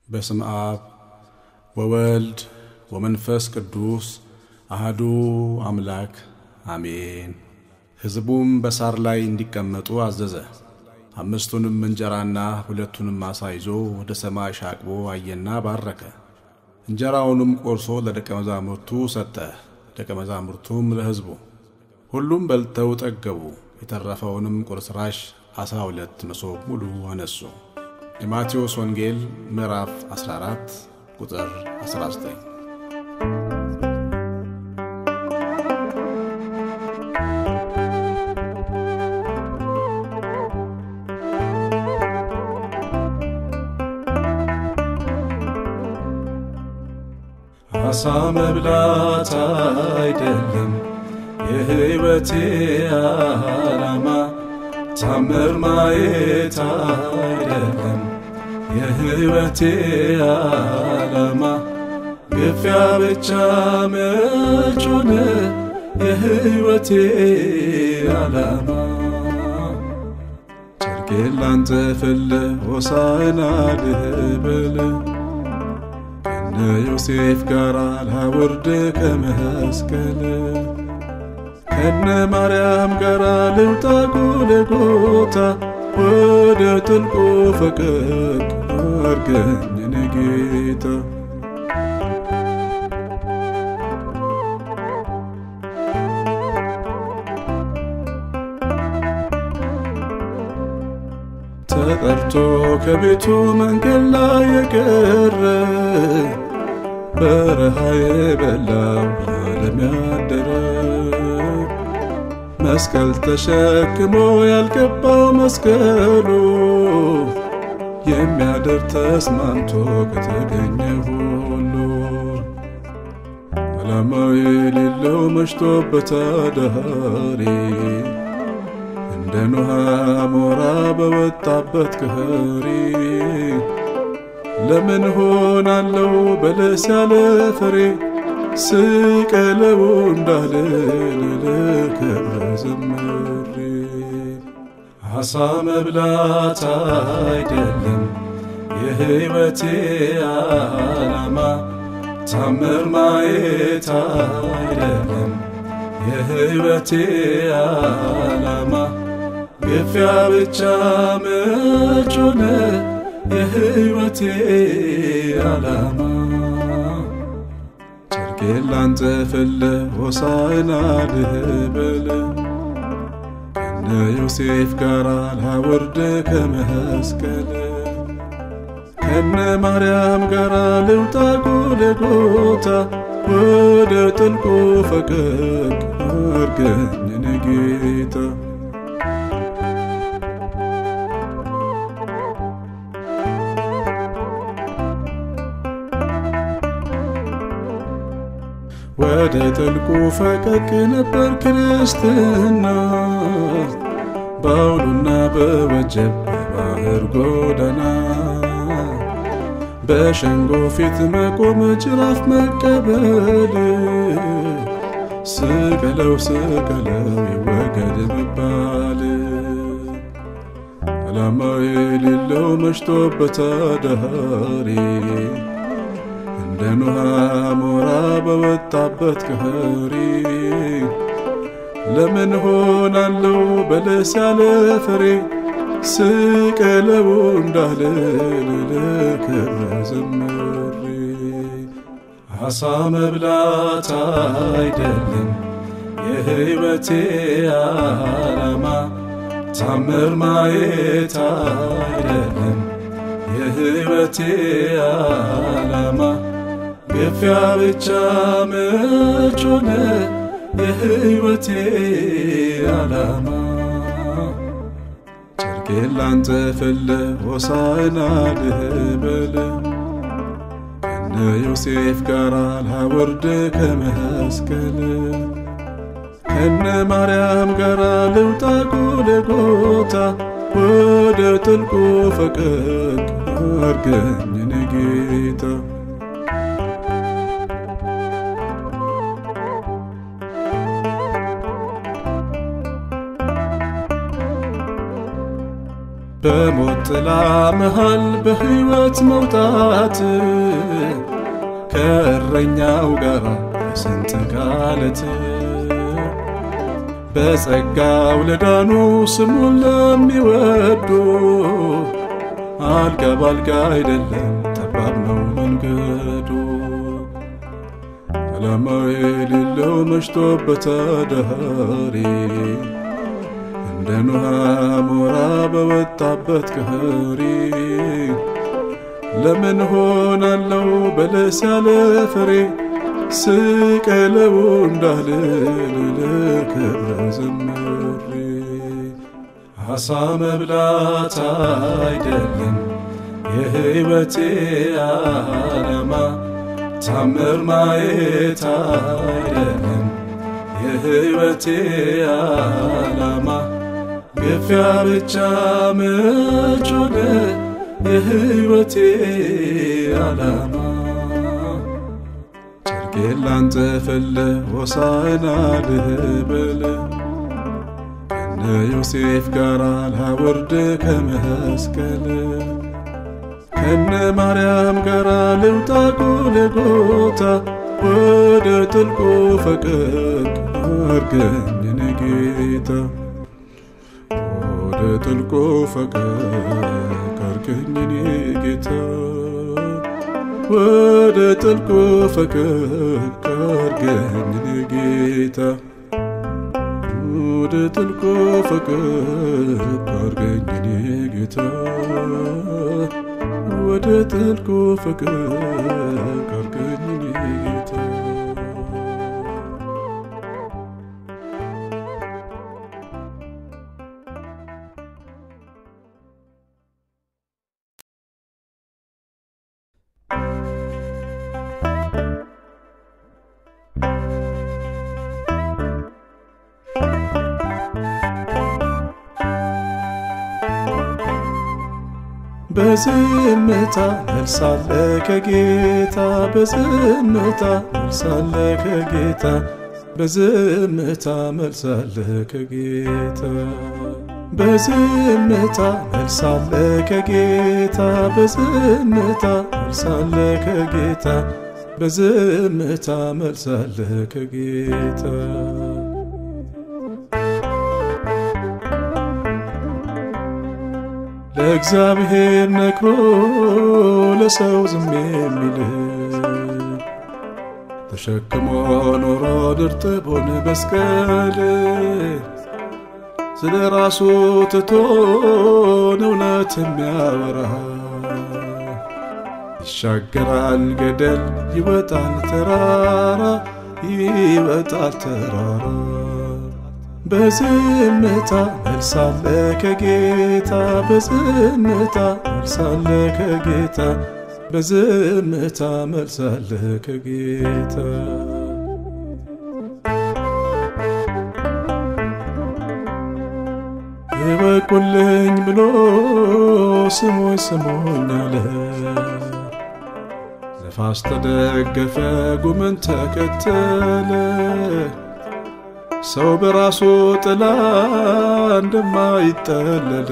በስም አብ ወወልድ ወመንፈስ ቅዱስ አህዱ አምላክ አሜን። ሕዝቡም በሳር ላይ እንዲቀመጡ አዘዘ። አምስቱንም እንጀራና ሁለቱንም ዓሣ ይዞ ወደ ሰማይ ሻቅቦ አየና ባረከ። እንጀራውንም ቆርሶ ለደቀ መዛሙርቱ ሰጠ፣ ደቀ መዛሙርቱም ለሕዝቡ። ሁሉም በልተው ጠገቡ። የተረፈውንም ቁርስራሽ አሥራ ሁለት መሶብ ሙሉ አነሱ። የማቴዎስ ወንጌል ምዕራፍ 14 ቁጥር 19። አሳ መብላት አይደለም የሕይወቴ ዓላማ፣ ታምር ማየት አይደለም የሕይወቴ ዓላማ፣ ግፊያ ብቻ መች ሆነ የሕይወቴ ዓላማ። ጨርቄን ላንጠፍልህ ሆሳዕና ልበል ከነ ዮሴፍ ጋር ላውርድ ከመስቀል ከነ ማርያም ጋር ልውጣ ጎልጎታ ወደ ጥልቁ ፈቀቅ አርገኝ እኔ ጌታ ተጠርቶ ከቤቱ መንገድ ላይ የቀረ በረሃ የበላው ለዓለም ያደረ መስቀል ተሸክሞ ያልገባው መስቀሉ የሚያደር ተስማምቶ ከተገኘ ሁሉ ዓላማው የሌለው መሽቶበት አዳሪ እንደ ኖሃ ሞራ በወጣበት ከኸሪ ለምን ሆናለው በለስ ያለ ፍሬ ስቀለው እንዳልል ልክብረ ዘምሬ አሳ መብላት አይደለም የሕይወቴ ዓላማ፣ ታምር ማየት አይደለም የሕይወቴ ዓላማ፣ ግፊያ ብቻ መች ሆነ የሕይወቴ ዓላማ። ጨርቄን ላንጠፍልህ ሆሳዕና ልበል ከነ ዮሴፍ ጋር ላውርድ ከመስቀል ከነ ማርያም ጋር ልውጣ ጎልጎታ ወደ ጥልቁ ፈቀቅ አርገኝ እኔ ጌታ ወደ ጥልቁ ፈቀቅ ነበር ክርስትና በአውሎና በወጀብ በባህር ጎዳና በሸንጎ ፊት መቆም ጅራፍ መቀበል ስቀለው ስቀለው ይወገድ መባል ዓላማው የሌለው መሽቶበት አዳሪ እንደ ኖሃ ሞራ በወጣበት ከኸሪ ለምን ሆናለው በለስ ያለ ፍሬ ስቀለው እንዳልል ልክብረ ዘምሬ አሳ መብላት አይደለም የሕይወቴ ዓላማ፣ ታምር ማየት አይደለም የሕይወቴ ዓላማ ግፊያ ብቻ መች ሆነ የሕይወቴ ዓላማ። ጨርቄን ላንጠፍልህ ሆሳዕና ልበል ከነ ዮሴፍ ጋር ላውርድ ከመስቀል ከነ ማርያም ጋር ልውጣ ጎልጎታ ወደ ጥልቁ ፈቀቅ አርገኝ እኔ ጌታ በሞት ጥላ መሃል በሕይወት መውጣት ከእረኛው ጋር በስንጥቅ ዓለት በጸጋው ለዳኑ ስሙን ለሚወዱ አልጋ ባልጋ አይደለም ጠባብ ነው መንገዱ። ዓላማ የሌለው መሽቶበት አዳሪ እንደ ኖሃ ሞራ በወጣበት ቀሪ ለምን ሆናለው በለስ ያለ ፍሬ ስቀለው እንዳልል ለክብረ ዘምሬ አሳ መብላት አይደለም የሕይወቴ ዓላማ ታምር ማየት አይደለም የሕይወቴ ዓላማ ግፊያ ብቻ መች ሆነ የሕይወቴ ዓላማ ጨርቄን ላንጠፍልህ ሆሳዕና ልበል ከነ ዮሴፍ ጋር ላወርድ ከመስቀል ከነ ማርያም ጋር ልውጣ ጎልጎታ ወደ ጥልቁ ፈቀቅ አርገኝ የኔ ጌታ ወደ ጥልቁ ፈቀቅ አርገኝ የኔ ጌታ ወደ ጥልቁ ፈቀቅ አርገኝ የኔ ጌታ ወደ ጥልቁ ፈቀቅ አርገኝ የኔ ጌታ ወደ ጥልቁ ፈቀቅ አርገኝ የኔ ጌታ በዝምታ መልሳለ ከጌታ በዝምታ መልሳለ ከጌታ በዝምታ መልሳለ ከጌታ በዝምታ መልሳለ ከጌታ በዝምታ መልሳለ ከጌታ በዝምታ መልሳለ ከጌታ ለእግዚአብሔር ነግሮ ለሰው ዝም የሚል ተሸክሞ ኖሮ ድርጥቦን መስቀል ስለ ራሱ ትቶን እውነት የሚያወራ ይሻገራል ገደል ይወጣል ተራራ ይወጣል ተራራ በዝምታ መልሳለ ከጌታ በዝምታ መልሳለ ከጌታ በዝምታ መልሳለ ከጌታ ይበቁልኝ ብሎ ስሙኝ ስሙኝ አለ ነፋስ ተደገፈ ጉምን ተከተለ ሰው በራሱ ጥላ እንደማይጠለል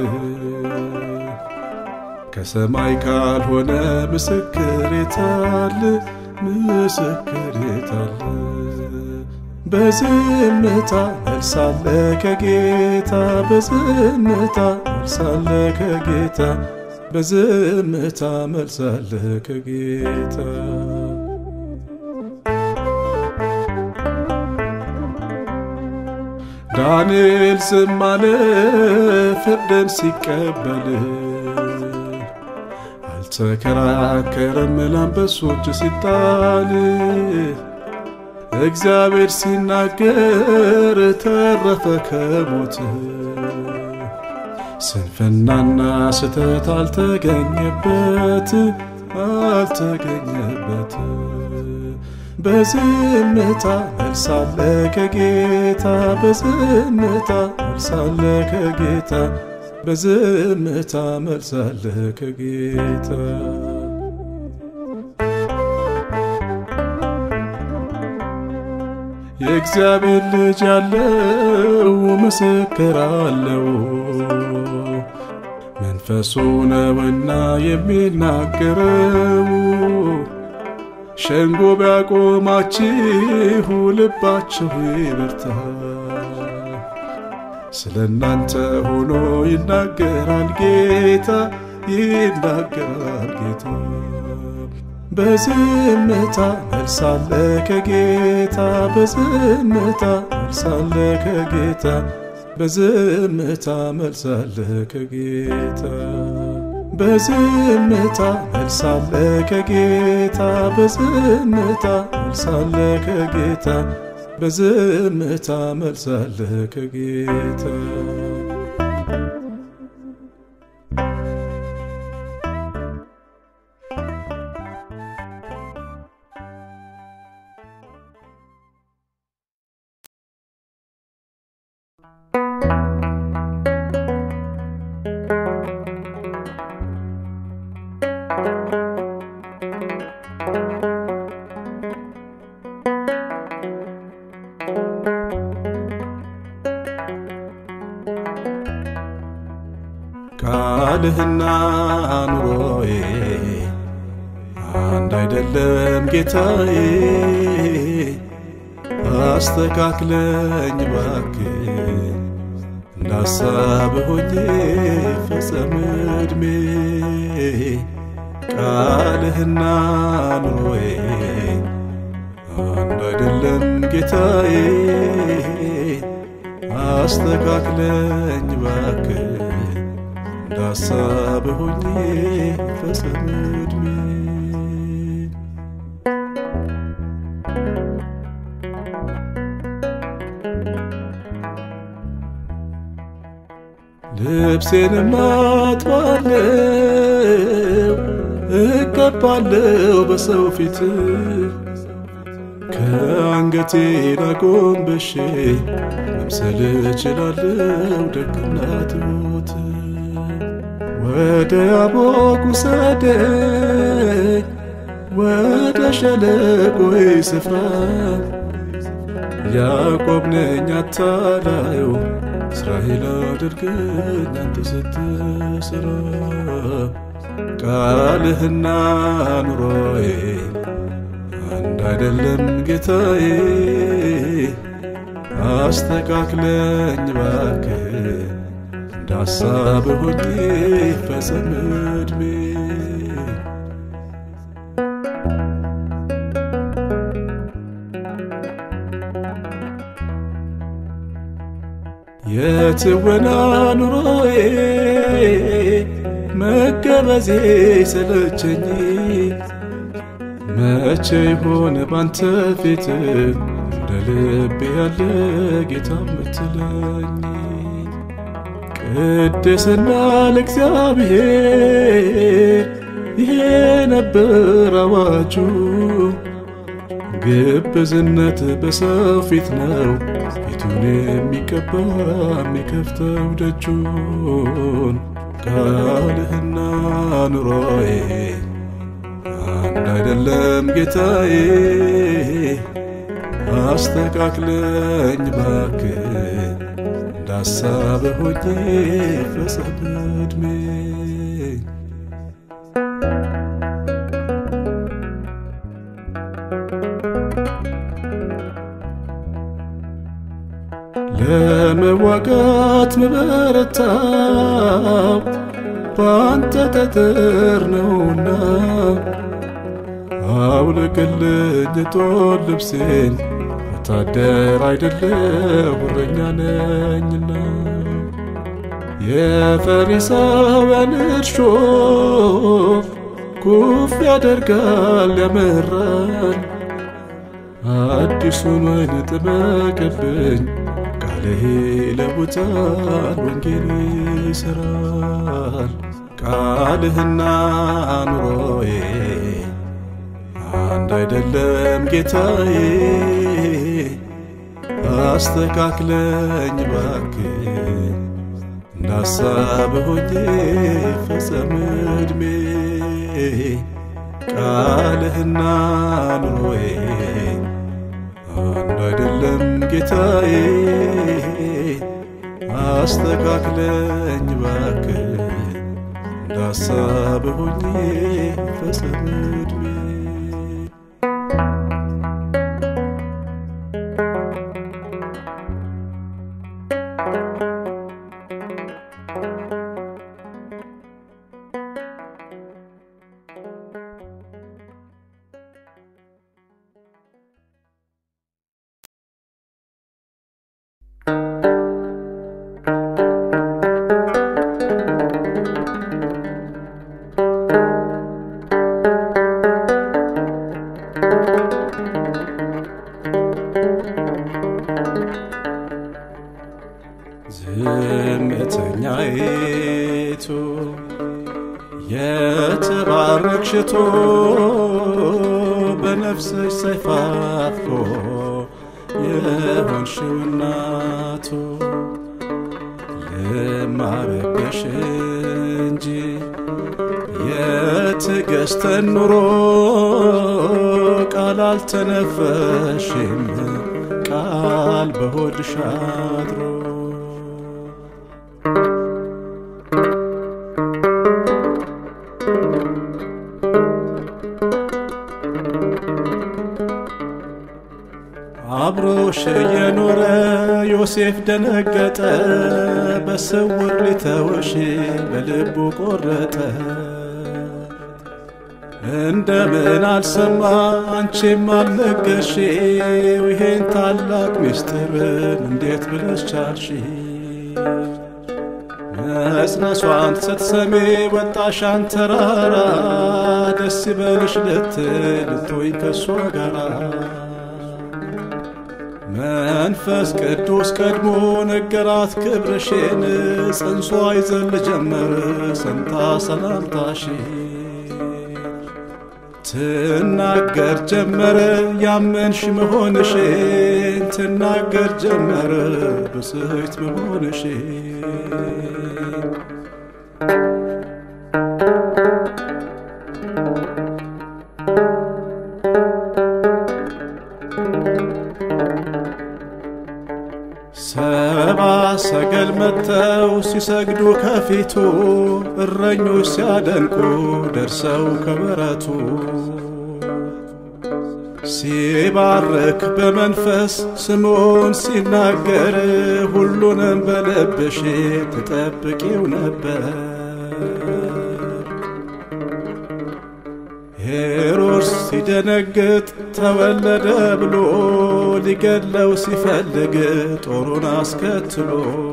ከሰማይ ካልሆነ ምስክር የታለ? ምስክር የታለ? በዝምታ መልሳለ ከጌታ በዝምታ መልሳለ ከጌታ በዝምታ መልሳለ ከጌታ ዳንኤል ዝም አለ ፍርድን ሲቀበል አልተከራከረም ለአንበሶች ሲጣል እግዚአብሔር ሲናገር ተረፈ ከሞት ስንፍናና ስተት አልተገኘበት አልተገኘበት በዝምታ መልሳለ ከጌታ በዝምታ መልሳለ ከጌታ በዝምታ መልሳለ ከጌታ የእግዚአብሔር ልጅ ያለው ምስክር አለው መንፈሱ ነውና የሚናገረው ሸንጎ ቢያቆማችሁ ልባችሁ ይበርታ። ስለ እናንተ ሆኖ ይናገራል ጌታ ይናገራል ጌታ። በዝምታ መልሳለ ከጌታ በዝምታ መልሳለ ከጌታ በዝምታ መልሳለ ከጌታ በዝምታ መልሳለ ከጌታ በዝምታ መልሳለ ከጌታ በዝምታ መልሳለ ከጌታ ቃልህና ኑሮዬ አንድ አይደለም ጌታዬ፣ አስተካክለኝ እባክህ እንዳሳብ ሆኜ ፈጸም ዕድሜ ቃልህና ኑሮዬ አንድ አይደለም ጌታዬ፣ አስተካክለኝ እባክህ እንዳሳብ ሆኜ ፈጸም ዕድሜ ልብሴንም አጥባለው እቀባለው በሰው ፊት ከአንገቴ ላጎንበሼ መምሰል እችላለው ደግና ትሑት ወደ አቦቅ ውሰደኝ ወደ ሸለቆዬ ስፍራ ያዕቆብ ነኝ አታላዩ እስራኤል አድርገኝ አንተ ስትሰራ ቃልህና ኑሮዬ አንድ አይደለም ጌታዬ፣ አስተካክለኝ እባክህ እንዳሳብ ሆኜ ፈጸም ዕድሜ የትወና ኑሮዬ መገበዜ ሰለቸኝ መቼ ይሆን ባንተ ፊት እንደ ልቤ ያለ ጌታ ምትለኝ ቅድስና ለእግዚአብሔር ይሄ ነበር አዋጁ ግብዝነት በሰው ፊት ነው ፊቱን የሚቀባ የሚከፍተው ደጁን ቃልህና ኑሮዬ አንድ አይደለም ጌታዬ፣ አስተካክለኝ እባክህ እንዳሳብ ሆኜ ፈጸም ዕድሜ ለመዋጋት ምበረታው በአንተ ጠጠር ነውና አውልቅልኝ ጦር ልብሴን ወታደር አይደለሁ እረኛ ነኝና የፈሪሳውያን እርሾ ኩፍ ያደርጋል ያመራል አዲሱን ወይን ጥመቅብኝ ቃልህ ይለውጣል ወንጌል ይሠራል ቃልህና ኑሮዬ አንድ አይደለም ጌታዬ አስተካክለኝ እባክህ እንዳሳብ ሆኜ ፈጸም ዕድሜ ቃልህና ኑሮዬ አንድ አይደለም ጌታዬ አስተካክለኝ እባክህ እንዳሳብ ሆኜ ፈጸም ዕድሜ ዝምተኛይቱ የተባረክሽቶ በነፍስሽ ሰይፍ አፍሮ የሆንሽው እናቱ ልማረብሽ እንጂ የትዕግሥትን ኑሮ ቃል አልተነፈሽም ቃል በሆድሽ አድሮ አብሮሽ የኖረ ዮሴፍ ደነገጠ፣ በስውር ሊተውሽ በልቡ ቆረጠ። እንደምን አልሰማ አንቺም አልነገርሽው ይሄን ታላቅ ምስጢርን እንዴት ብለሽ ቻልሽ? መጽነሷን ስትሰሚ ወጣሻን ተራራ ደስ ይበልሽ ልትል ልትወኝ ከሷ ጋራ መንፈስ ቅዱስ ቀድሞ ነገራት ክብርሽን ጽንሷ ይዘል ጀመር ሰምታ ሰላምታሽ ትናገር ጀመረ ያመንሽ መሆንሽን ትናገር ጀመረ ብስህት መሆንሽን ሰባ ሰገል መጥተው ሲሰግዱ ከፊቱ እረኞች ሲያደንቁ ደርሰው ከበረቱ ሲባርክ በመንፈስ ስሙን ሲናገር ሁሉንም በልብሽ ትጠብቂው ነበር። ሄሮድስ ሲደነግጥ ተወለደ ብሎ ሊገድለው ሲፈልግ ጦሩን አስከትሎ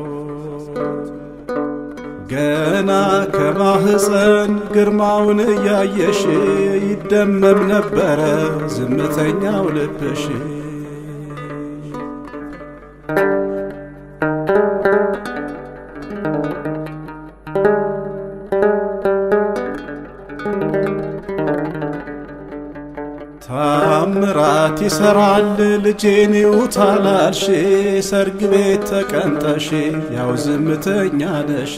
ገና ከማህፀን ግርማውን እያየሽ ይደመም ነበረ ዝምተኛው ልብሽ። ታምራት ይሰራል ልጄን ይውታላልሽ ሰርግ ቤት ተቀምጠሽ ያው ዝምተኛ ነሽ።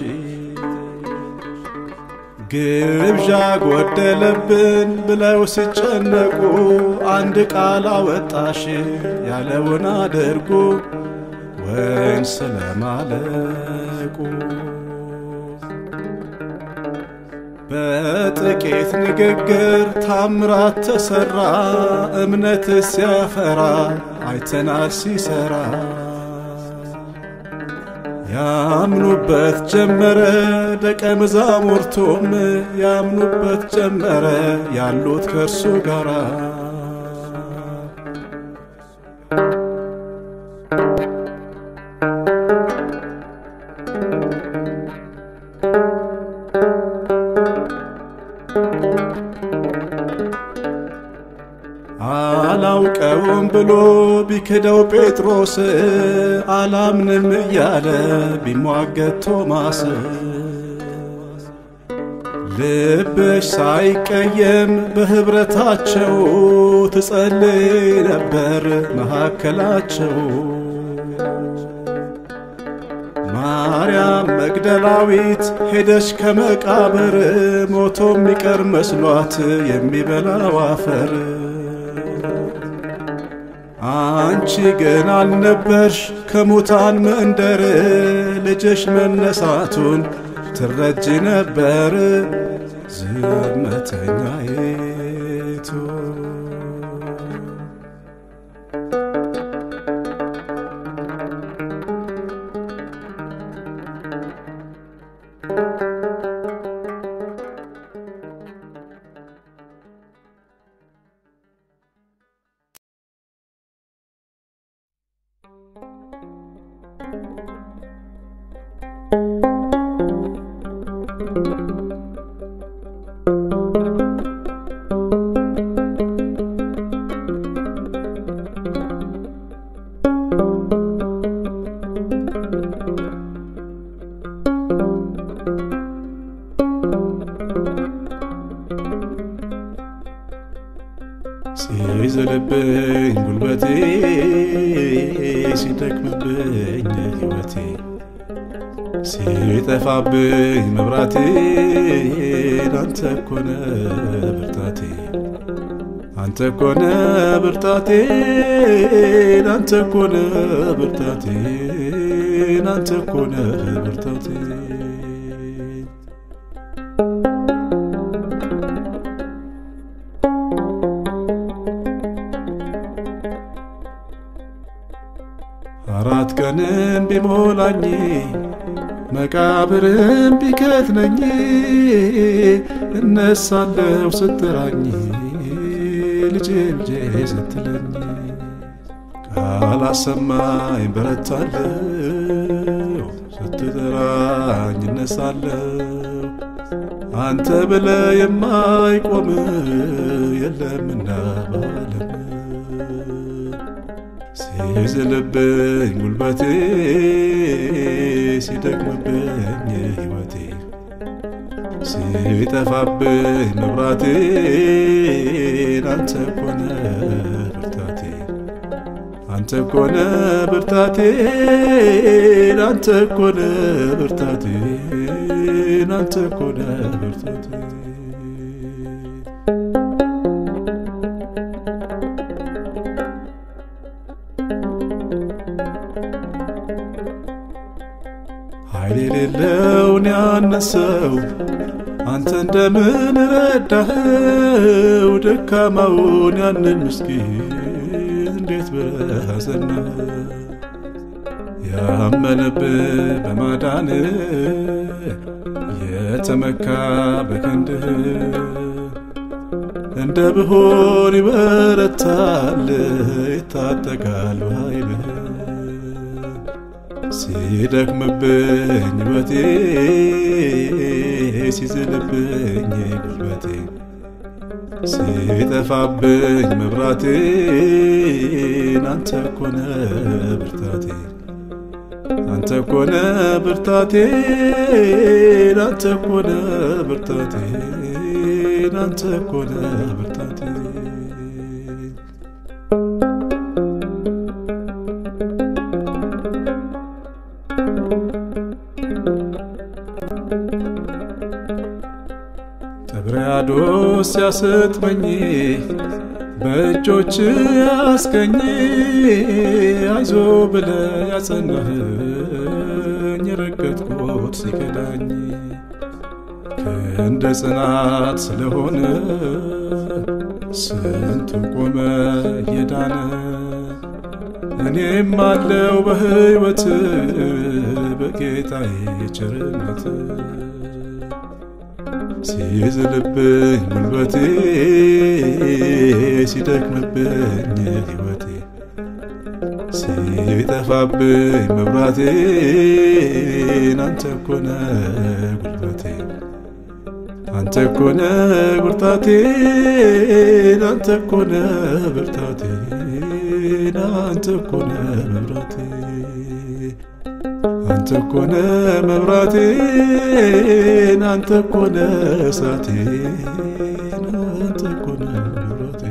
ግብዣ ጎደለብን ብለው ሲጨነቁ አንድ ቃል አወጣሽ ያለውን አድርጉ ወይን ስለማለቁ በጥቂት ንግግር ታምራት ተሰራ እምነት ሲያፈራ አይተናል ሲሰራ ያምኑበት ጀመረ ደቀ መዛሙርቱም ያምኑበት ጀመረ ያሉት ከእርሱ ጋራ አላውቀውም ብሎ ቢክደው ጴጥሮስ አላምንም እያለ ቢሟገት ቶማስ ልብሽ ሳይቀየም በኅብረታቸው ትጸልይ ነበር መካከላቸው። ማርያም መግደላዊት ሄደች ከመቃብር ሞቶ የሚቀር መስሏት የሚበላው አፈር አንቺ ግን አልነበርሽ ከሙታን መንደር ልጅሽ መነሳቱን ትረጂ ነበር ዝምተኛይቱ ሲዝልብኝ ጉልበቴ ሲደክምብኝ ሕይወቴ ሲጠፋብኝ መብራቴ አንተ ኮነ ብርታቴ አንተ ኮነ ብርታቴ አንተ ኮነ ብርታቴ አንተ ኮነ ብርታቴ አራት ቀንም ቢሞላኝ መቃብርም ቢከትነኝ እነሳለሁ ስትራኝ ልጄ ልጄ ስትለኝ ቃል አሰማኝ በረታለሁ ስትጠራኝ እነሳለሁ አንተ ብለ የማይቆም የለምና ባለም ሲዝልብኝ ጉልበቴ ሲደክምብኝ ሕይወቴ ሲጠፋብኝ መብራቴ አንተ ኮነ ብርታቴ አንተ ኮነ ብርታቴ አንተ ኮነ ብርታቴ አንተ ኮነ ብርታቴ ኃይል የሌለውን ያነሰው አንተ እንደምን ረዳኸው? ደካማውን ያንን ምስኪን እንዴት ብለህ አጸናህ? ያመነብህ በማዳን የተመካ በክንድህ እንደ ብሆን ይበረታል ይታጠቃል በኃይልህ ሲደክምብኝ ሕይወቴ ሲዝልብኝ ጉልበቴ ሲጠፋብኝ መብራቴ አንተ ኮነ ብርታቴ አንተ ኮነ ብርታቴ አንተ ኮነ ብርታቴ አንተ ኮነ ብርታቴ ጥብርያዶስ ሲያሰጥመኝ በእጆች ያስገኝ አይዞ ብለ ያጸናህኝ የረገጥኩት ሲከዳኝ ክንደ ጽናት ስለሆነ ስንቱ ቆመ የዳነ እኔም አለው በሕይወት በጌታዬ ቸርነት ሲዝልብኝ ጉልበቴ ሲደክምብኝ ሕይወቴ ሲጠፋብኝ መብራቴ አንተ ኮነ ጉልበቴ አንተ ኮነ ብርታቴ አንተ ኮነ ብርታቴ አንተ ኮነ መብራቴ አንተ ኮነ መብራቴ አንተ ኮነ እሳቴ አንተ ኮነ መብራቴ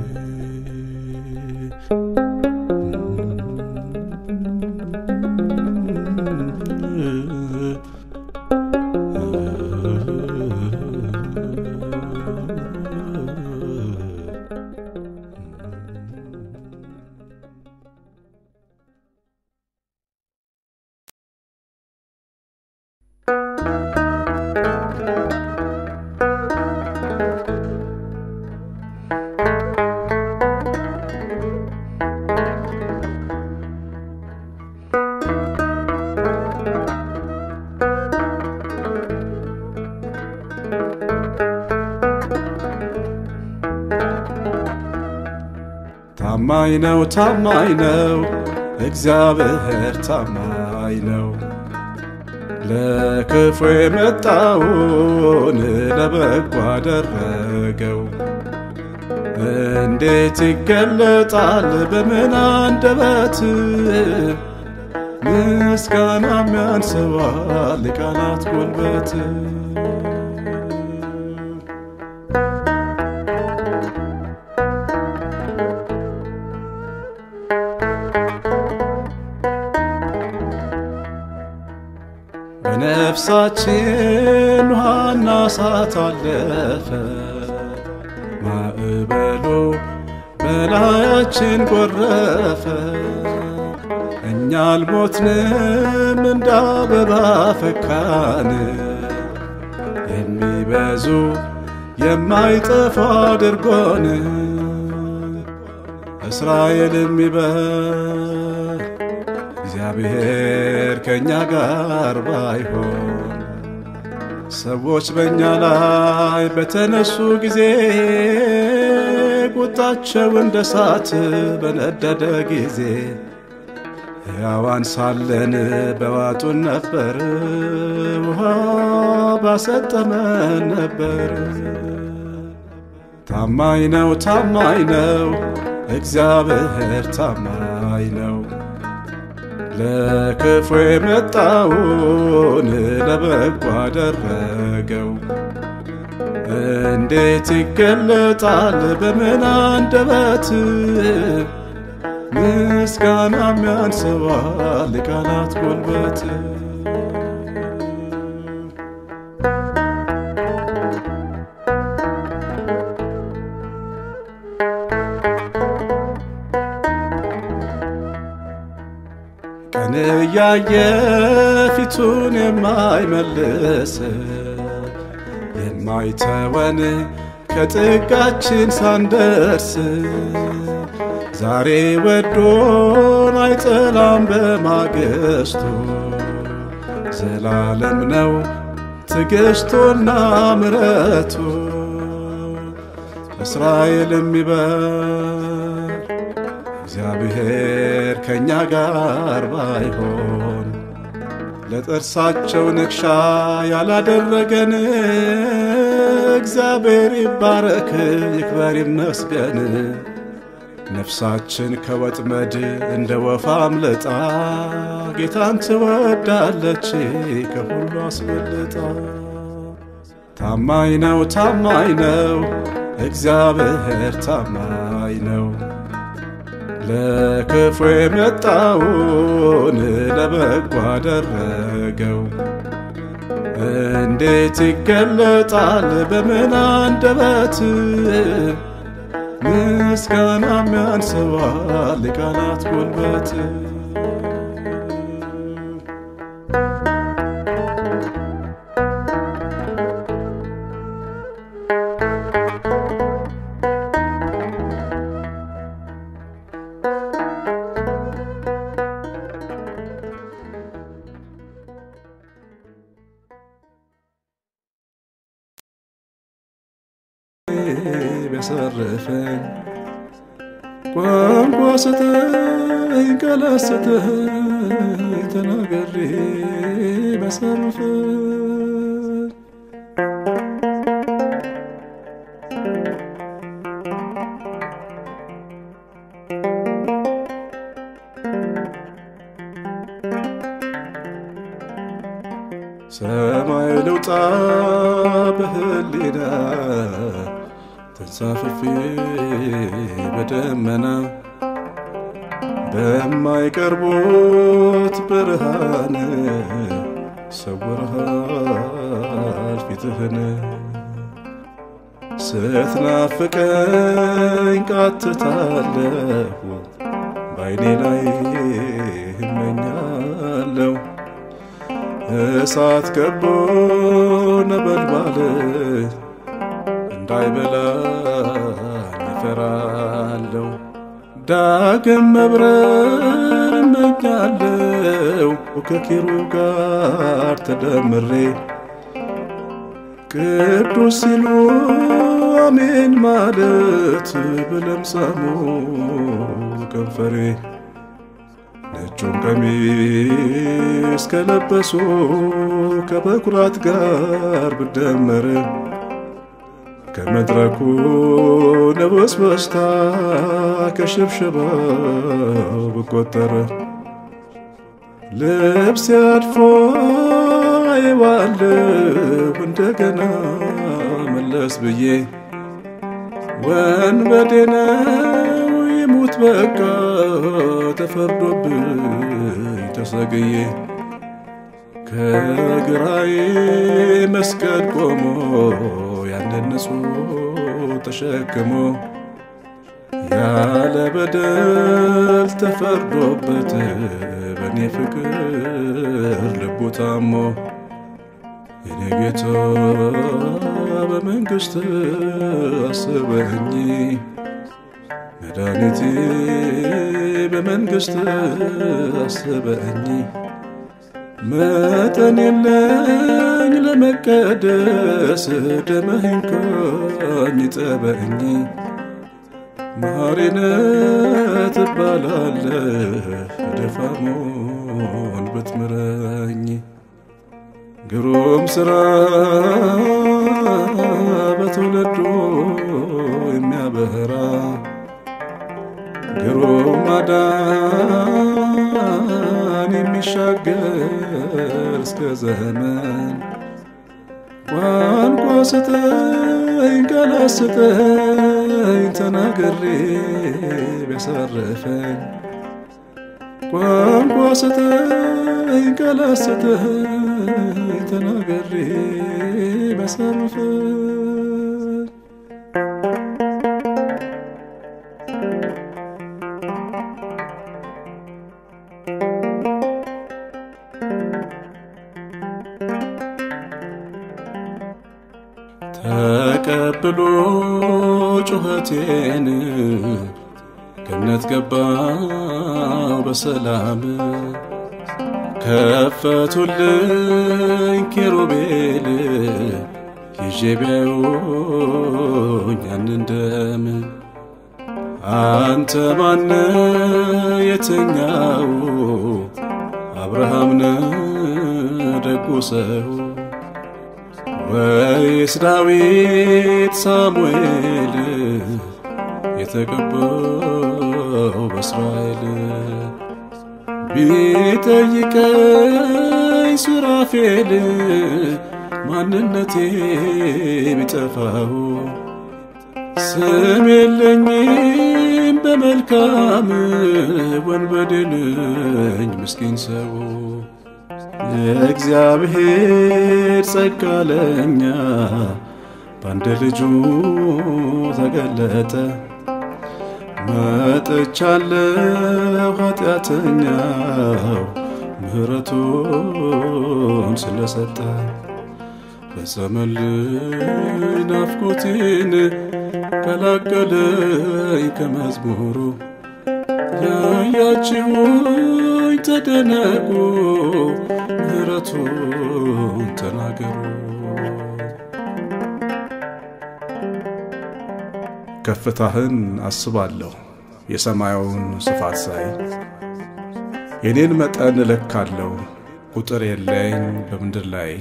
ታማኝ ነው ታማኝ ነው እግዚአብሔር ታማኝ ነው። ለክፉ የመጣውን ለበጎ አደረገው። እንዴት ይገለጣል በምን አንደበት ምስጋና የሚያንስባል ቃላት ጉልበት በነፍሳችን ውሃና እሳት አለፈ ማዕበሉ በላያችን ጎረፈ። እኛ አልሞትንም እንደ አበባ ፈካን የሚበዙ የማይጠፋ አድርጎን እስራኤል የሚበል እግዚአብሔር ከእኛ ጋር ባይሆን ሰዎች በእኛ ላይ በተነሱ ጊዜ ቁጣቸው እንደ እሳት በነደደ ጊዜ ሕያዋን ሳለን በዋጡን ነበር፣ ውሃ ባሰጠመን ነበር። ታማኝ ነው ታማኝ ነው እግዚአብሔር ታማኝ ነው። ለክፉ የመጣውን ለበጎ አደረገው። እንዴት ይገለጣል በምን አንደበት ምስጋና የሚያንስባል ቃላት ጉልበት ቀን እያየ ፊቱን የማይመልስ የማይተወን ከጥጋችን ሳንደርስ ዛሬ ወዶን አይጠላም በማግስቱ ዘላለም ነው ትዕግሥቱና ምረቱ እስራኤል የሚበል እግዚአብሔር ከእኛ ጋር ባይሆን ለጥርሳቸው ንክሻ ያላደረገን እግዚአብሔር ይባረክ ይክበር ይመስገን። ነፍሳችን ከወጥመድ እንደ ወፍ አምልጣ ጌታን ትወዳለች ከሁሉ አስበልጣ። ታማኝ ነው ታማኝ ነው እግዚአብሔር ታማኝ ነው። ለክፉ የመጣውን ለበጎ አደረገው። እንዴት ይገለጣል በምን አንደበት ምስጋና የሚያንስባል ቃላት ጉልበት ቢያሰርፈኝ ቋንቋ ስጠኝ ቃላት ስጠኝ ተናገሬ ቢያሰርፈኝ ሰማይ ልውጣ በህሊና ተንሳፍፌ በደመና በማይቀርቡት ብርሃን ሰውረሃል ፊትህን ስትናፍቀኝ ቃትታለሁ በዓይኔ ላይ እመኛለሁ እሳት ከቦ ነበልባል እንዳይበላኝ እፈራለሁ። ዳግም መብረር እመኛለሁ ከኪሩብ ጋር ተደምሬ ቅዱስ ሲሉ አሜን ማለት በለምሳሙ ከንፈሬ ነጩን ቀሚስ ከለበሱ ከበኩራት ጋር ብደመር ከመድረኩ ንብስ በስታ ከሽብሸባው ብቆጠር ልብስ ያድፎ አይዋለሁ እንደገና መለስ ብዬ ወንበዴ ነው ይሙት በቃ ተፈርዶብኝ ተሰግዬ ከግራዬ መስቀል ቆሞ ያንን ንጹሕ ተሸክሞ ያለ በደል ተፈርዶበት በእኔ ፍቅር ልቡ ታሞ የኔ ጌታ በመንግሥት አስበኝ መድኃኒቴ በመንግሥት አስበኝ መጠን የለኝ ለመቀደስ ደመህን ካኝ ጠበኝ ማሪነ ትባላለህ ደፋሞን ብትምረኝ ግሩም ሥራ በትውልዱ የሚያበራ ግሩም ማዳን የሚሻገር እስከ ዘመን ቋንቋ ስጠኝ ቃላት ስጠኝ ተናግሬ ቢያሳርፈኝ ቋንቋ ስጠኝ ቃላት ስጠኝ ተናግሬ ቢያሳርፈኝ ተቀብሎ ጩኸቴን ገነት ገባው በሰላም ከፈቱልኝ ኪሩቤል ይዤ ቢያዩኝ ያንን ደም አንተ ማነ የተኛው አብርሃም ነ ደጉ ሰው ወይስ ዳዊት ሳሙኤል የተቀባው በእስራኤል ቢጠይቀኝ ሱራፌል ማንነቴ ቢጠፋው ስም የለኝም በመልካም ወንበዴ ነኝ ምስኪን ሰው የእግዚአብሔር ጸጋ ለኛ በአንድ ልጁ ተገለጠ። መጥቻለሁ ኃጢአተኛው ምሕረቱን ስለሰጠ ፈጸመልኝ ናፍቆቴን ቀላቀለኝ ከመዝሙሩ ያያችሁኝ ተደነቁ ምሕረቱን ተናገሩ። ከፍታህን አስባለሁ የሰማዩን ስፋት ሳይ የኔን መጠን እለካለሁ ቁጥር የለኝ በምድር ላይ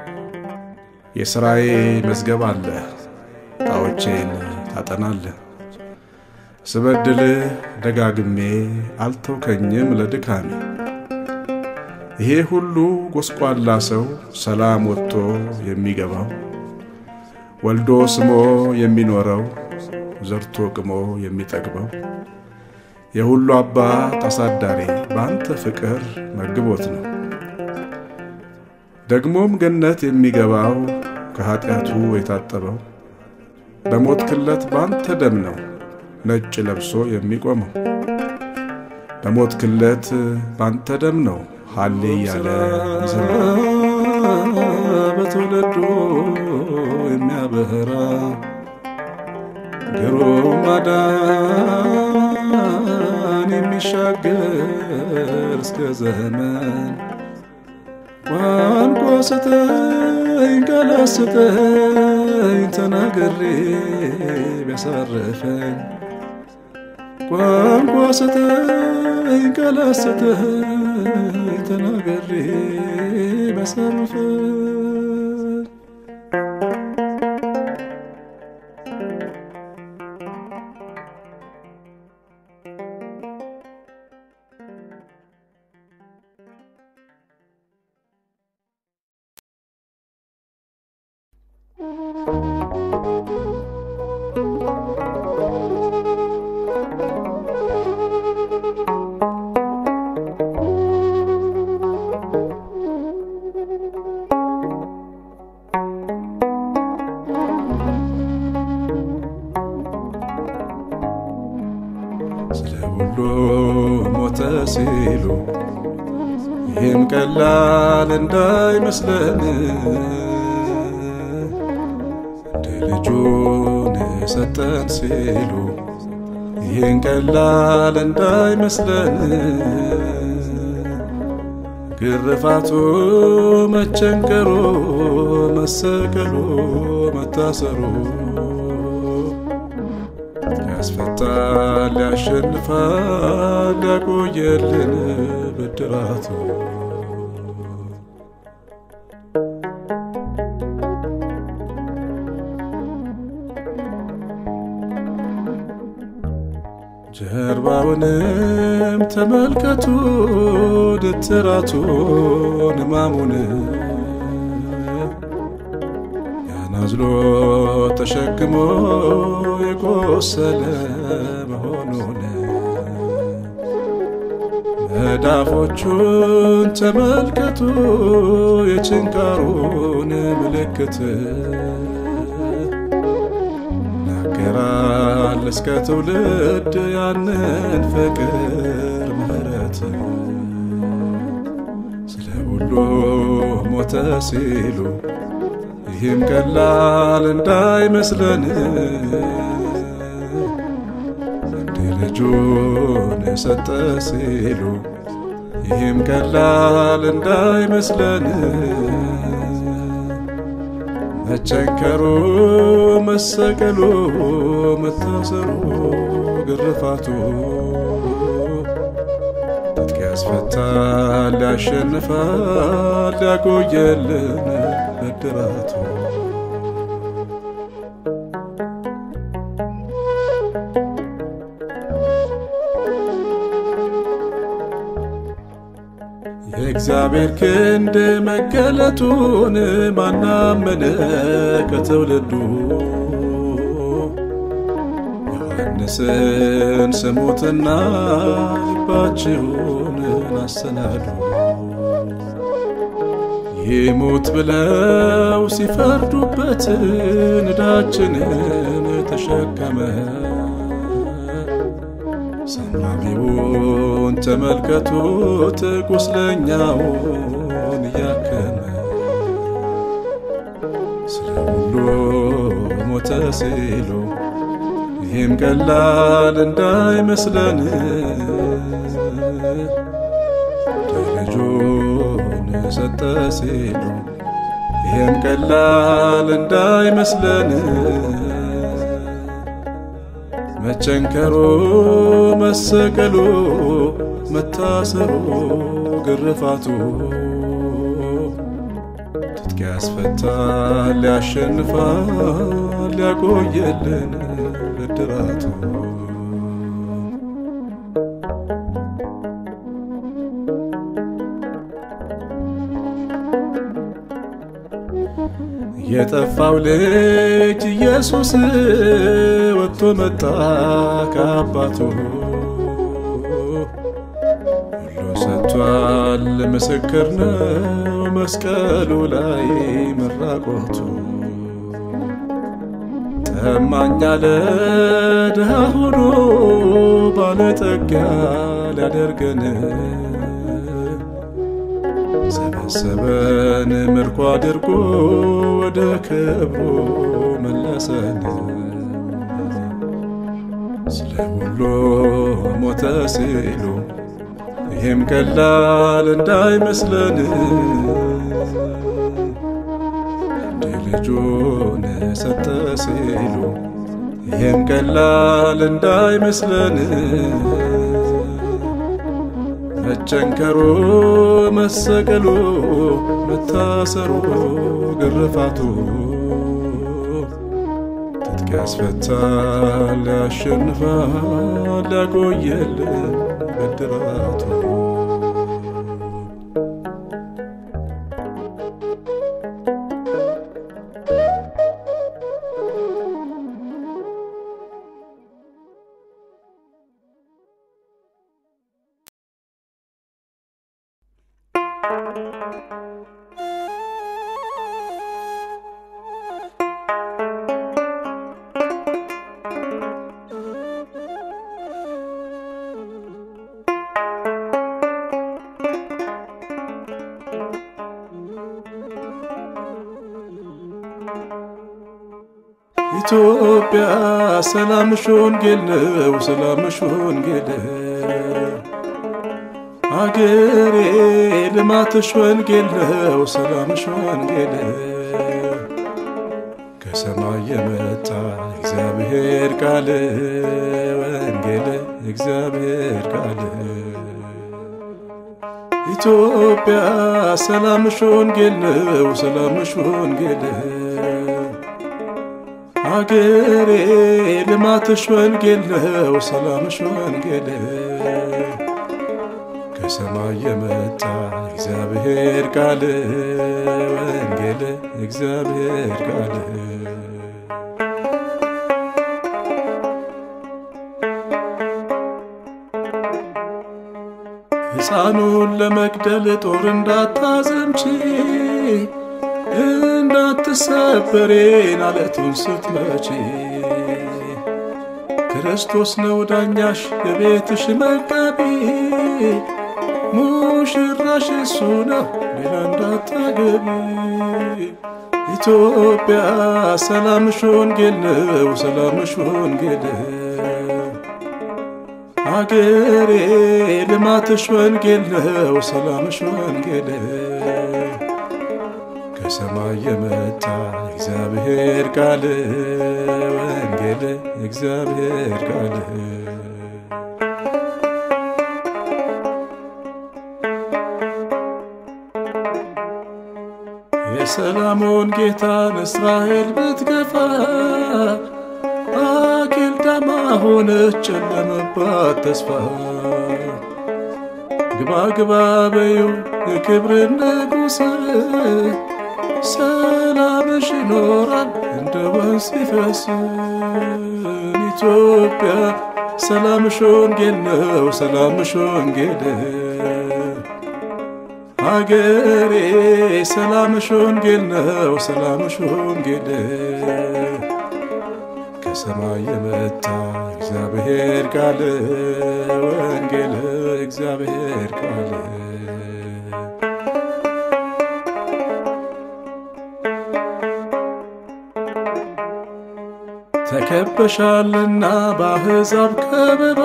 የሥራዬ መዝገብ አለ ጣዖቼን ታጠናለህ ስበድልህ ደጋግሜ አልተውከኝም ለድካሜ ይሄ ሁሉ ጎስቋላ ሰው ሰላም ወጥቶ የሚገባው ወልዶ ስሞ የሚኖረው ዘርቶ ቅሞ የሚጠግበው የሁሉ አባት አሳዳሪ በአንተ ፍቅር መግቦት ነው። ደግሞም ገነት የሚገባው ከኀጢአቱ የታጠበው በሞት ክለት በአንተ ደም ነው ነጭ ለብሶ የሚቆመው በሞት ክለት ባንተ ደም ነው ሃሌ እያለ ይዘምራል። በትውልዱ የሚያበራ ግሩም ማዳን የሚሻገር እስከ ዘመን ቋንቋ ስጠኝ ቃላት ስጠኝ ተናግሬ ቢያሳርፈኝ ቋንቋ ስጠኝ ቃላት ስጠኝ ተናግሬ ቢያሳርፈኝ ስለ ሁሉ ሞተ ሲሉ ይህም ቀላል እንዳይመስለን እንደ ልጁን ሰጠን ሲሉ ይህን ቀላል እንዳይመስለን ግርፋቱ፣ መቸንከሩ፣ መሰቀሉ፣ መታሰሩ ያስፈታል፣ ያሸንፋል፣ ያቆየልን ብድራቱ ጀርባውንም ተመልከቱ ድትራቱን ሕማሙን ያናዝሎ ተሸክሞ የቆሰለ መሆኑን መዳፎቹን ተመልከቱ የችንካሩን ምልክት ይናገራል እስከ ትውልድ ያንን ፍቅር ምሕረት ስለ ሁሉ ሞተ ሲሉ ይህም ቀላል እንዳይመስለን እንደ ልጁን የሰጠ ሲሉ ይህም ቀላል እንዳይመስለን መቸንከሩ፣ መሰቀሉ፣ መታሰሩ፣ ግርፋቱ ትጥቅ ያስፈታል፣ ያሸንፋል፣ ያቆየልን ብድራቱ የእግዚአብሔር ክንድ መገለጡን ማናመነ ከትውልዱ ዮሐንስን ስሙትና ልባችሁን አሰናዱ ይሙት ብለው ሲፈርዱበት ዕዳችንን ተሸከመ ሰማሚውን ተመልከቱት ቁስለኛውን እያከመ ስለ ሁሉ ሞተ ሲሉ ይህም ቀላል እንዳይመስለን ልጁን ሰጠ ሲሉ ይህም ቀላል እንዳይመስለን መቸንከሩ፣ መሰቀሉ፣ መታሰሩ፣ ግርፋቱ ትጥቅ ያስፈታል፣ ያሸንፋል፣ ያቆየልን ብድራቱ የጠፋው ልጅ ኢየሱስ ወጥቶ መጣ ከአባቱ ሁሉ ሰጥቷል፣ ምስክር ነው መስቀሉ ላይ መራቆቱ ጠማኛ ለድሃ ሆኖ ባለጠጋ ሊያደርገን ሰበሰበን ምርኮ አድርጎ ወደ ክብሩ መለሰን። ስለ ሁሉ ሞተ ሲሉ ይህም ቀላል እንዳይመስለን እንደ ልጁን ሰጠ ሲሉ ይህም ቀላል እንዳይመስለን መቸንከሩ፣ መሰቀሉ፣ መታሰሩ፣ ግርፋቱ ትጥቅ ያስፈታል፣ ያሸንፋል፣ ያቆየልን ብድራቱ ኢትዮጵያ ሰላምሽ ወንጌል ነው፣ ሰላምሽ ወንጌል አገሬ ልማትሽ ወንጌል ነው፣ ሰላምሽ ወንጌል ከሰማይ የመጣ እግዚአብሔር ቃል ወንጌል እግዚአብሔር ቃል ኢትዮጵያ ሰላምሽ ወንጌል ነው፣ ሰላምሽ ወንጌል አገሬ ልማትሽ ወንጌል ነው፣ ሰላምሽ ወንጌል ከሰማይ የመጣ እግዚአብሔር ቃል ወንጌል እግዚአብሔር ቃል ሕፃኑን ለመግደል ጦር እንዳታዘምቺ እንዳትሰበሬን አለቱን ስትመቺ ክርስቶስ ነው ዳኛሽ የቤትሽ መጋቢ ሙሽራሽ እሱ ነው ሌላ እንዳታገቢ ኢትዮጵያ ሰላምሽ ወንጌል ነው ሰላምሽ ወንጌል አገሬ ልማትሽ ወንጌል ነው ሰላምሽ ወንጌል ከሰማይ የመጣ እግዚአብሔር ቃል ወንጌል እግዚአብሔር ቃል የሰላሙን ጌታን እስራኤል ብትገፋ አኬልዳማ ሆነች ጨለመባት ተስፋ ግባ ግባ በዩ የክብር ንጉሥ ሰላምሽ ይኖራል እንደ ወንዝ ሲፈስ ኢትዮጵያ ሰላምሽ ወንጌል ነው ሰላምሽ ወንጌል አገሬ ሰላምሽ ወንጌል ነው ሰላምሽ ወንጌል ከሰማይ የመጣ እግዚአብሔር ቃል ወንጌል እግዚአብሔር ቃል ተከበሻልና በአሕዛብ ከበባ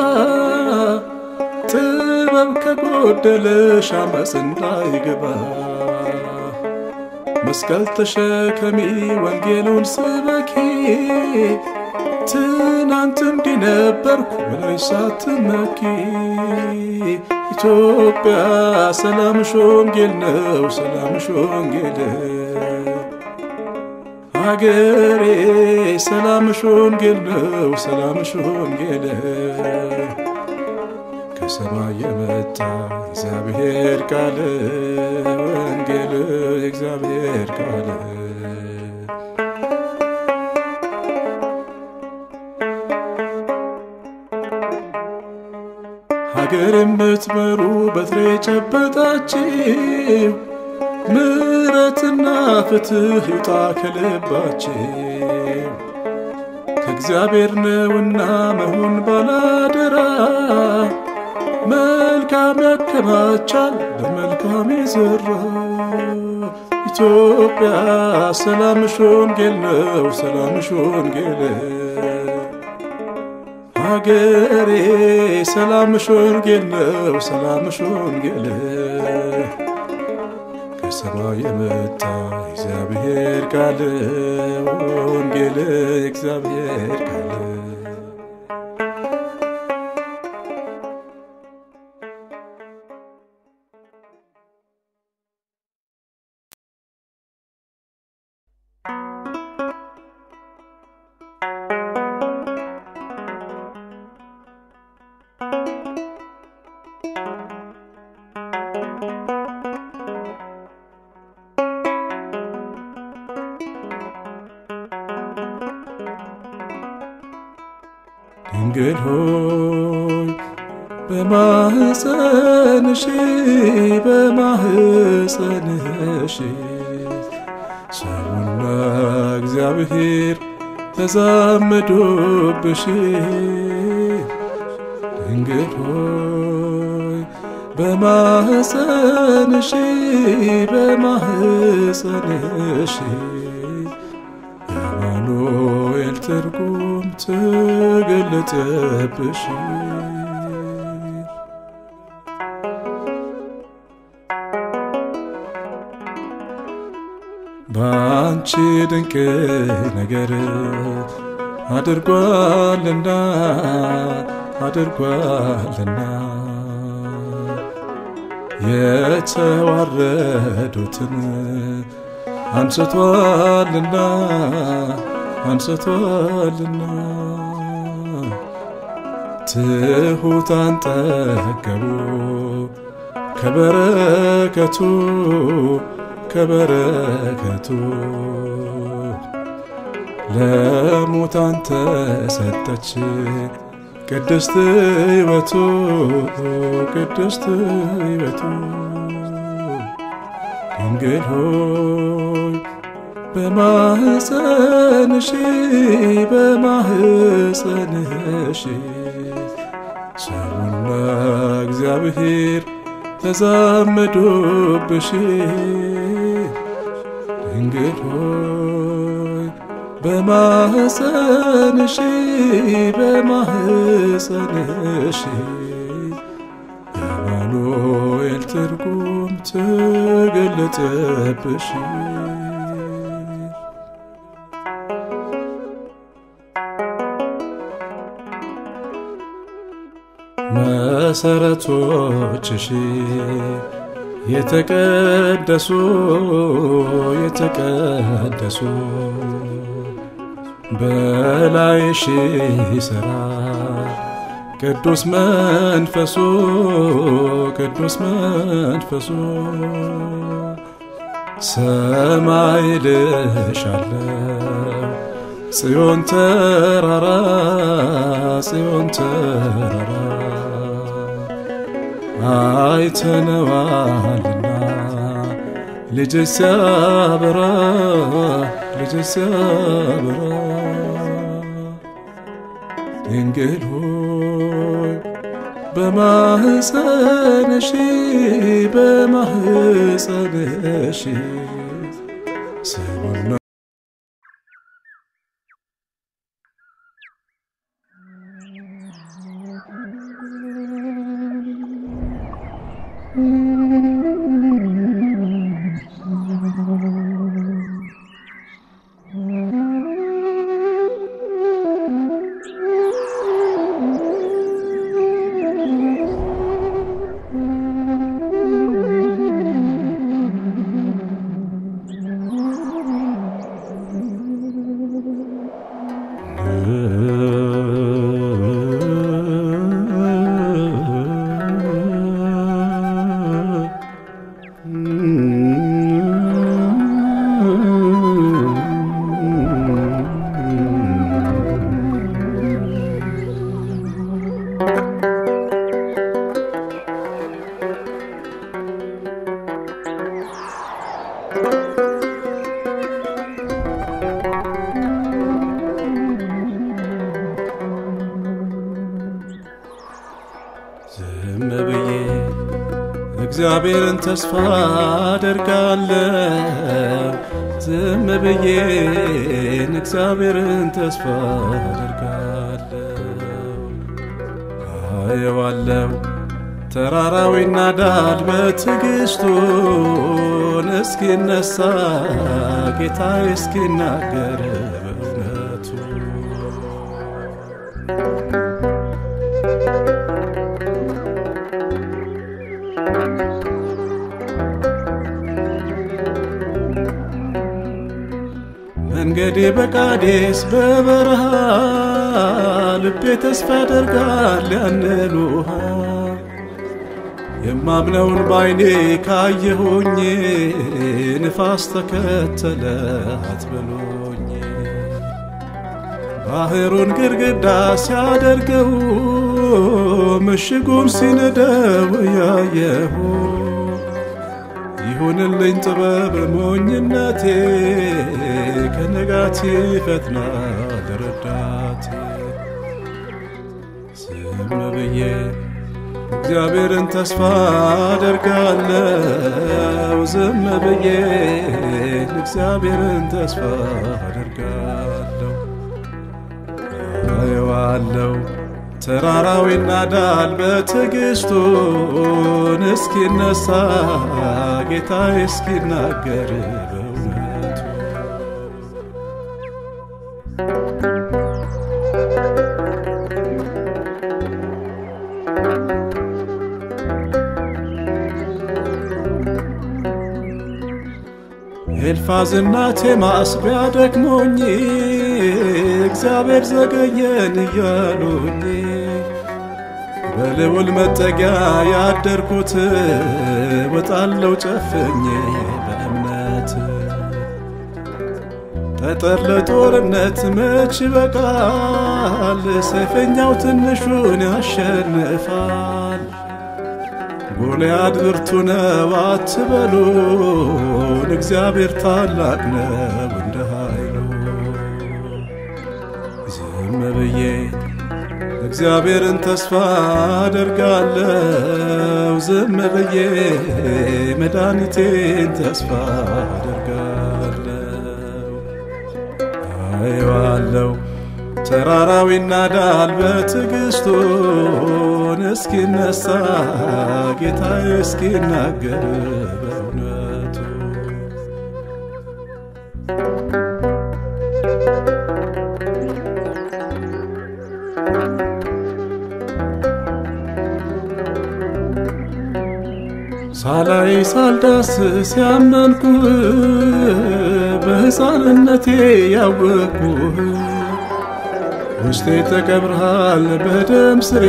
ጥበብ ከጎደለሽ አመፅ እንዳይገባ መስቀል ተሸከሚ ወንጌሉን ስበኪ ትናንት እንዲህ ነበርኩ ብለሽ ሳትመኪ ኢትዮጵያ ሰላምሽ ወንጌል ነው ሰላምሽ ወንጌል አገሬ ሰላምሽ ወንጌል ነው ሰላምሽ ወንጌል ከሰማይ የመጣ እግዚአብሔር ቃል ወንጌል እግዚአብሔር ቃል ሀገር የምትመሩ በትሬ ጨበጣችሁ ምሕረትና ፍትሕ ይውጣ ከልባችሁ ከእግዚአብሔር ነውና መሆን ባላደራ መልካም ያከማቻል በመልካም የዘራ ኢትዮጵያ ሰላምሽ ወንጌል ነው ሰላምሽ ወንጌል ሀገሬ ሰላምሽ ወንጌል ነው ሰላምሽ ወንጌል ከሰማይ የመጣ እግዚአብሔር ቃል ወንጌል እግዚአብሔር ቃል ድንግል ሆይ በማህፀንሽ በማህፀንሽ ሰውና እግዚአብሔር ተዛመዶብሽ ድንግል ሆይ በማህፀንሽ በማህፀንሽ የአማኑኤል ትርጉም ተገለጠብሽ። በአንቺ ድንቅ ነገር አድርጓልና አድርጓልና የተዋረዱትን አንስቷልና አንስቷልና ትሑታን ጠገቡ ከበረከቱ ከበረከቱ ለሙታን ተሰጠች ቅድስት ሕይወቱ ቅድስት ሕይወቱ ድንግል ሆይ በማህፀንሽ በማህፀንሽ ሰውና እግዚአብሔር ተዛመዶብሽ ድንግል ሆይ በማህፀንሽ በማህፀንሽ የአማኑኤል ትርጉም ተገለጠብሽ። መሰረቶችሽ የተቀደሱ የተቀደሱ በላይሽ ይሠራ ቅዱስ መንፈሱ ቅዱስ መንፈሱ ሰማይ ልሻለው ጽዮን ተራራ ጽዮን ተራራ አይተነዋልና ልጅ ሲያበራ ልጅ ሲያበራ ድንግል ሆይ በማህፀንሽ በማህፀንሽ ሰውና ዝም ብዬ እግዚአብሔርን ተስፋ አደርጋለሁ። ዝም ብዬ እግዚአብሔርን ተስፋ አደርጋለሁ። አየዋለሁ ተራራው ይናዳል በትዕግስቱን እስኪነሳ ጌታ እስኪናገር በእውነቱ መንገዴ በቃዴስ በበረሃ ልቤ ተስፋ ያደርጋል ያንን ውሃ የማምነውን ባይኔ ካየሁኝ ንፋስ ተከተለ አትበሎኝ ባህሩን ግድግዳ ሲያደርገው ምሽጉን ሲነደው ያየሁ ይሁንልኝ ጥበብ ሞኝነቴ ከንጋቴ ይፈጥናል ረዳቴ ዝም ብዬ እግዚአብሔርን ተስፋ አደርጋለው ዝም ብዬ እግዚአብሔርን ተስፋ አደርጋለሁ አየዋለው ተራራው ይናዳል በትዕግስቱን እስኪነሳ ጌታ እስኪናገር በእውነቱ ኤልፋዝና ቴማስ ቢያደክሞኝ እግዚአብሔር ዘገየን እያሉኝ በልዑል መጠጊያ ያደርኩት ወጣለው ጨፍኜ በእምነት ጠጠር ለጦርነት መች ይበቃል፣ ሰይፈኛው ትንሹን ያሸንፋል። ጎልያድ ብርቱ ነው አትበሉን፣ እግዚአብሔር ታላቅ ነው እንደ ኃይሉ። ዝም ብዬ እግዚአብሔርን ተስፋ አደርጋለሁ፣ ዝም ብዬ መድኃኒቴን ተስፋ አደርጋለሁ። አየዋለሁ ተራራው ይናዳል በትዕግስቱን እስኪነሳ ጌታ እስኪናገር በእውነቱ ሳላይ ሳልዳስስ ያመንኩህ በሕፃንነቴ ያወቅኩህ ውስጤ ተቀብረሃል በደም ስሬ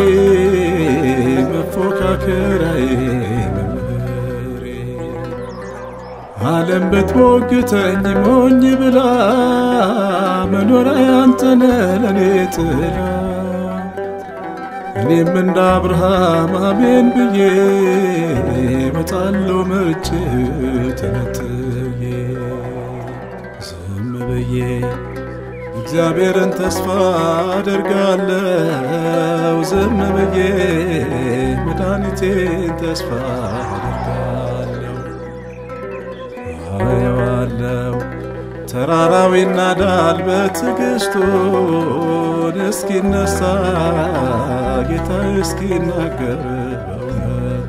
መፎካከራዬ መምህሬ ዓለም ብትሞግተኝ ሞኝ ብላ መኖሪያ አንተነ ለኔ ጥላ እኔም እንደ አብርሃም አሜን ብዬ መጣለው መርጬ ተነጥዬ ዝም ብዬ እግዚአብሔርን ተስፋ አደርጋለው ዝም ብዬ መድኃኒቴን ተስፋ አደርጋለው አየዋለው ተራራው ይናዳል በትዕግስቱን እስኪነሳ ጌታ እስኪናገር በእውነቱ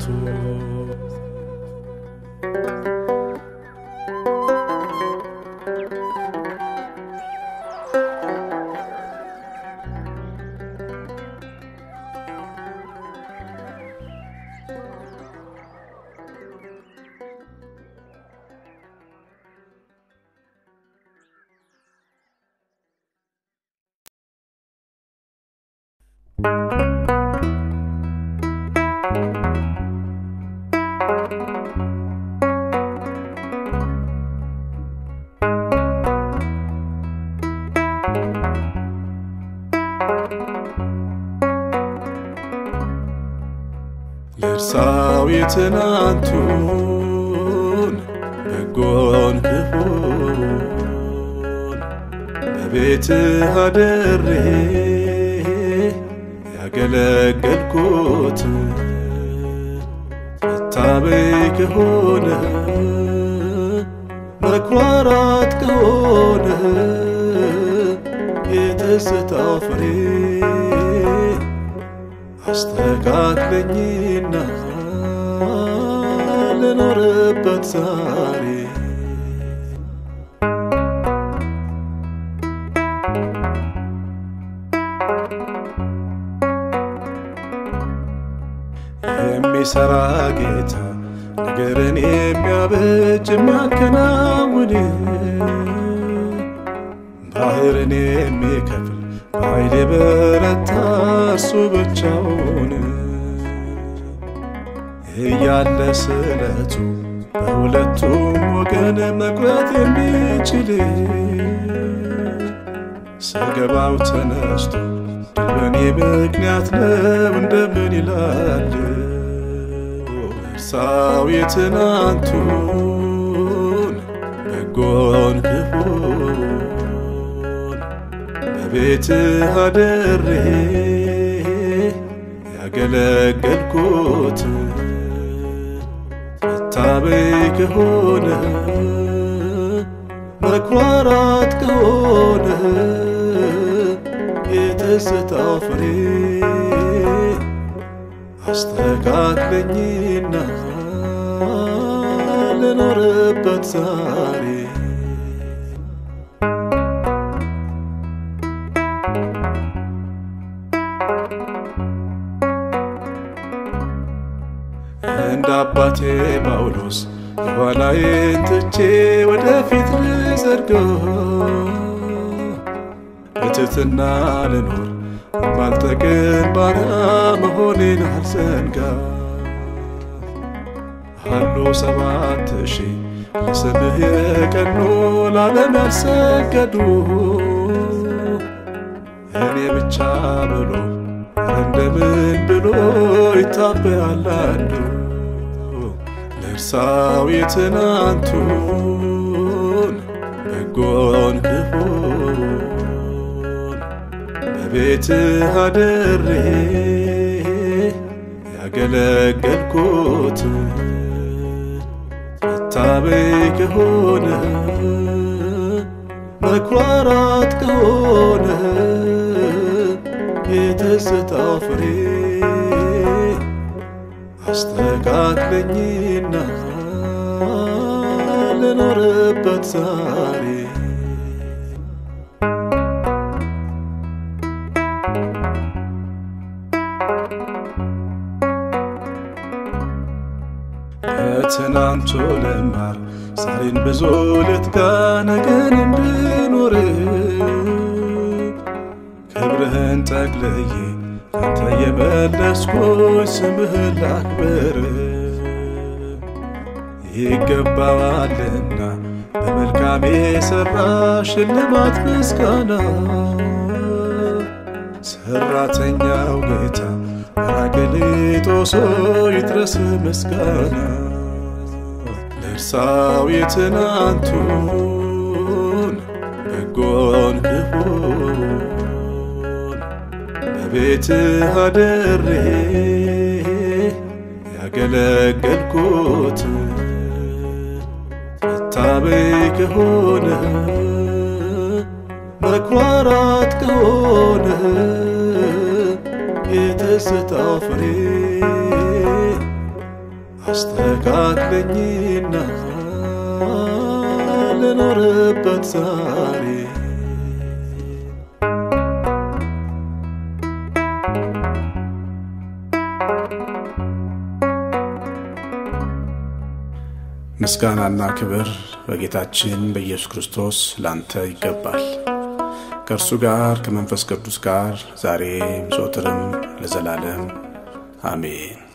ልርሳው የትናንቱን በጎን ክፉን በቤትህ አድሬ ያገለገልኩት መታበይ ከሆነ መኩራራት ከሆነ የትዝታው ፍሬ አስተካክለኝና ልኖርበት ዛሬ የሚሰራ ጌታ ነገርን የሚያበጅ የሚያከናውን ባህርን የሚከፍል በኃይል የበረታ እርሱ ብቻውን እያለ ስለቱ በሁለቱም ወገን መቁረጥ የሚችል ሰገባው ተነስቶ ድል በእኔ ምክንያት ነው እንደምን ይላል እርሳው የትናንቱን በጎን ክፉን በቤትህ አድሬ ያገለገልኩት መታበይ ከሆነ መኩራራት ከሆነ የትዝታው ፍሬ አስተካክለኝና ልኖርበት ዛሬ እንደ አባቴ ጳውሎስ የኋላዬን ትቼ ወደፊት ልዘርገው በትሕትና ልኖር ባልጠግን ባሪያ መሆኔን አልዘንጋ አሉ ሰባት ሺህ ለስምህ የቀኑ ለዓለም ያልሰገዱ እኔ ብቻ ብሎ እንደምን ብሎ ይታበያል አንዱ ለእርሳው የትናንቱን በጎን ክፉን በቤትህ አድሬ ያገለገልኩት መታበይ ከሆነ መኩራራት ከሆነ የትዝታው ፍሬ አስተካክለኝና ልኖርበት ዛሬ ከትናንቱ ልማር ዛሬን ብዙ ልትጋ ነገን እንድኖር ክብርህን ጠቅልዬ አንተ የመለስኩኝ ስምህን ላክብር ይገባዋልና በመልካም የሠራ ሽልማት ምስጋና ሠራተኛው ጌታ ጰራቅሊጦስ ይድረስ ምስጋና ለእርሳው የትናንቱን በጎን ክፉን በቤትህ አድሬ ያገለገልኩት መታበይ ከሆነ መኩራራት ከሆነ የትዝታው ፍሬ አስተካክለኝና ልኖርበት ዛሬ ምስጋናና ክብር በጌታችን በኢየሱስ ክርስቶስ ላንተ ይገባል። ከእርሱ ጋር ከመንፈስ ቅዱስ ጋር ዛሬም ዘወትርም ለዘላለም አሜን።